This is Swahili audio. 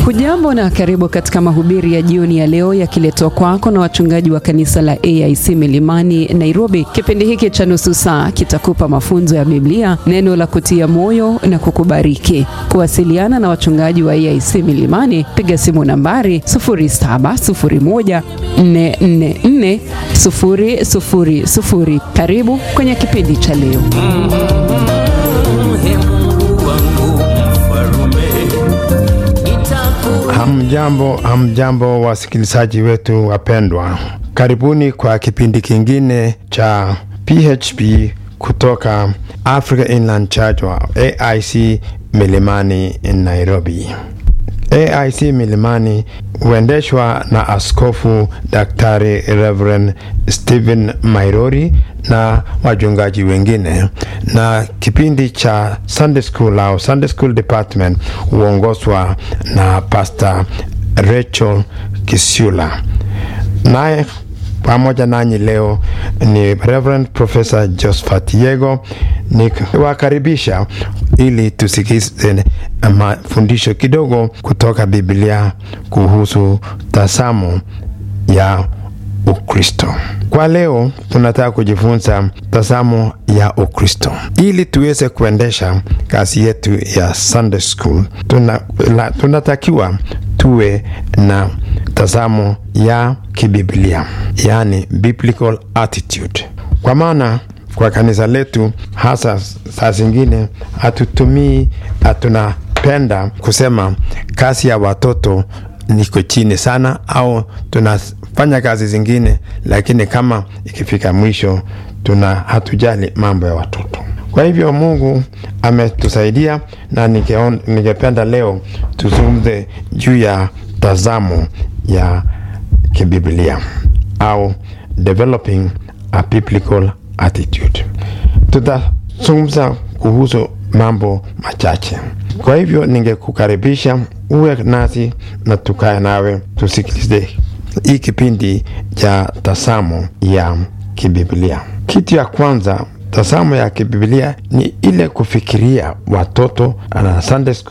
Hujambo na karibu katika mahubiri ya jioni ya leo yakiletwa kwako na wachungaji wa kanisa la AIC Milimani Nairobi. Kipindi hiki cha nusu saa kitakupa mafunzo ya Biblia, neno la kutia moyo na kukubariki. Kuwasiliana na wachungaji wa AIC Milimani, piga simu nambari 0701444000. Karibu kwenye kipindi cha leo. Hamjambo, hamjambo wasikilizaji wetu wapendwa, karibuni kwa kipindi kingine cha PHP kutoka Africa Inland Church wa AIC Milimani Nairobi. AIC Milimani huendeshwa na Askofu Daktari Reverend Stephen Mairori na wachungaji wengine, na kipindi cha Sunday School au Sunday School Department huongozwa na Pastor Rachel Kisiula. Naye pamoja nanyi leo ni Reverend Professor Josephat Yego, nikiwakaribisha ili tusikize mafundisho kidogo kutoka Biblia kuhusu tazamo ya Ukristo. Kwa leo tunataka kujifunza tazamo ya Ukristo. Ili tuweze kuendesha kazi yetu ya Sunday School, tuna, la, tunatakiwa tuwe na tazamo ya kibiblia, yani biblical attitude, kwa maana kwa kanisa letu hasa saa zingine hatutumii, hatunapenda kusema kazi ya watoto niko chini sana, au tunafanya kazi zingine, lakini kama ikifika mwisho tuna hatujali mambo ya watoto. Kwa hivyo Mungu ametusaidia na ningependa leo tuzungumze juu ya tazamo ya kibiblia au developing a biblical attitude. Tutazungumza kuhusu mambo machache. Kwa hivyo ningekukaribisha uwe nasi na tukae nawe tusikilize hii kipindi cha tazamo ya kibiblia. Kitu ya kwanza, tazamo ya kibiblia ni ile kufikiria watoto na Sunday